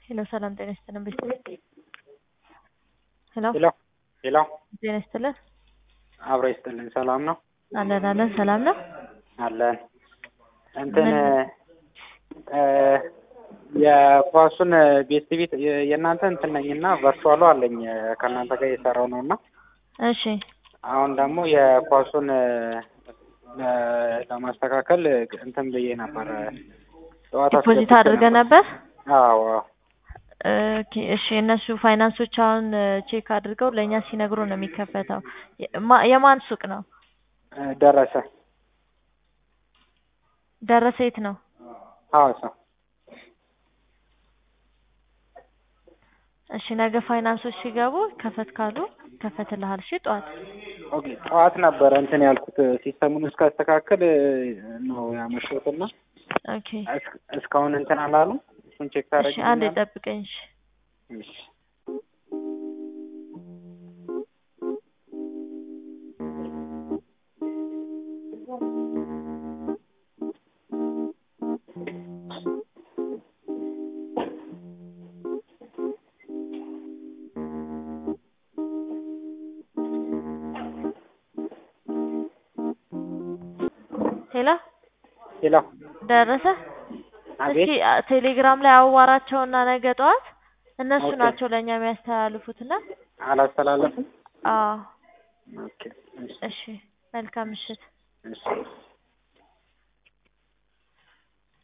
ሄሎ ሰላም ጤና ይስጥልን ቤተሰብ ሄሎ ሄሎ ሄሎ ጤና ይስጥልን አብሮ ይስጥልን። ሰላም ነው አለን አለን ሰላም ነው አለን። እንትን እ የኳሱን ቤስት ቤት የእናንተ እንትን ነኝ እና ቨርቹዋሉ አለኝ ከእናንተ ጋር እየሰራው ነው እና እሺ አሁን ደግሞ የኳሱን እ ለማስተካከል እንትን ብዬ ነበር ጠዋት ዲፖዚት አስገብቼ አድርገህ ነበር አዎ ኦኬ እሺ እነሱ ፋይናንሶች አሁን ቼክ አድርገው ለእኛ ሲነግሩ ነው የሚከፈተው ማ- የማን ሱቅ ነው እ ደረሰ ደረሰ የት ነው ሐዋሳ እሺ ነገ ፋይናንሶች ሲገቡ ከፈት ካሉ ከፈትልሃል እሺ ጠዋት ኦኬ ጠዋት ነበረ እንትን ያልኩት ሲስተሙን እስካስተካከል ነው ያመሸሁት እና ኦኬ እስ- እስካሁን እንትን አላሉ እሱን ቼክ እሺ አንዴ ታደርጊልኛለሽ? ጠብቀኝ እሺ እሺ ሄሎ ሄሎ ደረሰ አቤት እስኪ አ- ቴሌግራም ላይ አዋራቸውና ነገ ጠዋት እነሱ ኦኬ። ናቸው ለእኛ የሚያስተላልፉትና አላስተላለፍም አዎ ኦኬ እሺ እሺ መልካም ምሽት እሺ